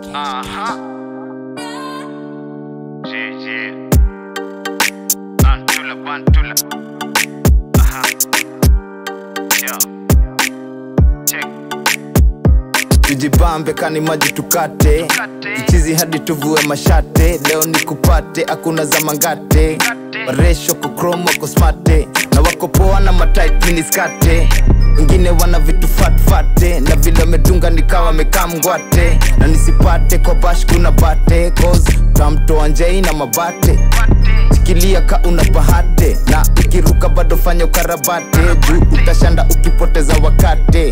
Uh-huh. Yeah, yeah. Bantula, bantula. Uh-huh. Yeah. Check. tujibambe kani maji tukate Tukate. chizi hadi tuvue mashate leo ni kupate hakuna za mangate maresho kukromo kosmate na wako poa na matit miniskate wengine wana vitu fatfate na vile wamedunga nikawa mekamngwate na nisipate kwa bash kuna bate cause tamtoa njei na mabate shikilia ka una bahate na ikiruka bado fanya ukarabate juu utashanda ukipoteza wakate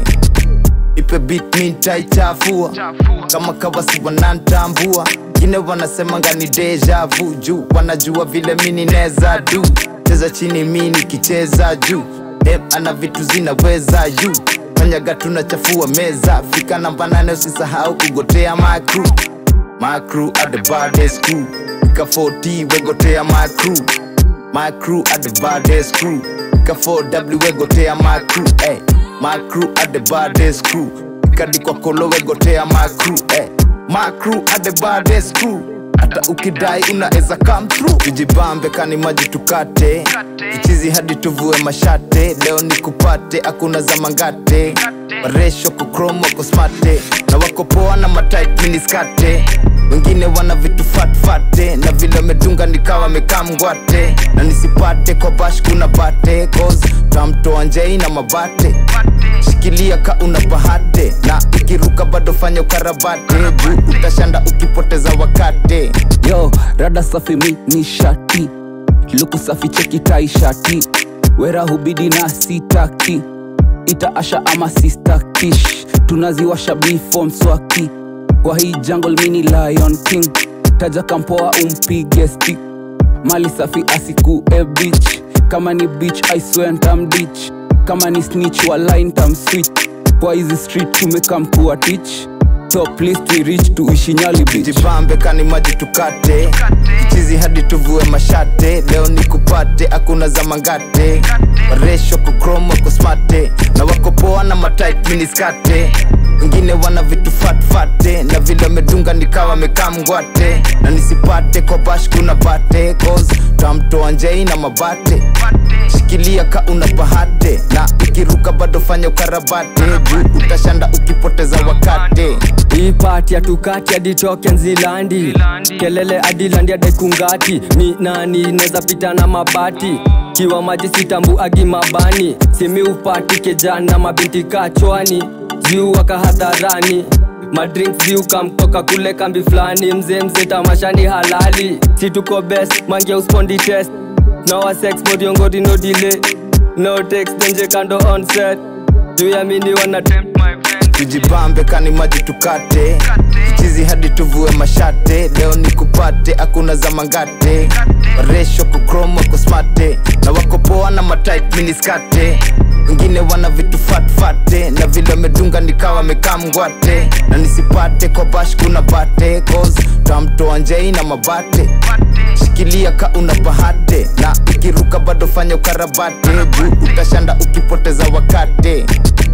ipe beat mi nitaichafua Chafua. kama kawasi wanantambua ngine wanasema ngani deja vu juu wanajua vile mini neza du cheza chini mi nikicheza juu em ana vitu zinaweza yu fanyaga tunachafua meza fika namba nane usisahau kugotea my crew my crew are the baddest crew fika 40 wegotea my crew My crew are the baddest crew. Ika 4W wegotea my crew. Eh. My crew are the baddest crew. Ikadi kwa kolo wegotea my crew. Eh. My crew are the baddest crew. Hata ukidai unaweza come through. Tujibambe kani maji tukate. Ichizi hadi tuvue mashate. Leo ni kupate hakuna za mangate. Maresho kukromo kosmate. Na wako poa na matit miniskate wengine wana vitu fatfate na vile wamedunga nikawa mekamngwate na nisipate kwa bash kuna bate cause tamtoa njei na mabate shikilia ka una bahate na ikiruka bado fanya ukarabate juu utashanda ukipoteza wakate yo rada safi mi ni shati luku safi cheki tai shati wera hubidi na sitaki ita asha ama sistakish tunaziwasha bifo mswaki kwa hii jungle mini lion king taja kampoa umpige stick mali safi asiku e beach kama ni beach i swear ntamdich kama ni snitch wa line tam switch kwa hizi street tumekam kuwa teach top list we reach tuishi nyali beach jibambe kani maji tukate chizi hadi tuvue mashate leo ni kupate hakuna za mangate maresho kukromo kosmate na wako poa na matit miniskate wengine wana vitu fatfate na vile wamedunga nikawa mekamngwate na nisipate kwa bash kuna bate cause tamtoa njei na mabate shikilia ka una bahate na ikiruka bado fanya ukarabate juu utashanda ukipoteza wakate hii pati ya tukati hadi token zilandi Zilandi. kelele adilandi adekungati mi nani neza pita na mabati kiwa maji sitambu agi mabani simi upati kejana mabinti kachwani ziu waka hadharani madrink ziu kamtoka kule kambi fulani mzee mzee tamashani halali situko best mangia uspondi test no wa sex modiongori no delay no text nje kando on set juu ya mini wana tempt my friend tujibambe kani maji tukate chizi hadi tuvue mashate leo ni kupate hakuna za mangate maresho kukromo kosmate na wako poa na matit miniskate wengine wana vitu fatfate na vile wamedunga nikawa mekamngwate na nisipate kwa bash kuna bate cause tamtoa njei na mabate shikilia ka una bahate na ikiruka bado fanya ukarabate juu utashanda ukipoteza wakate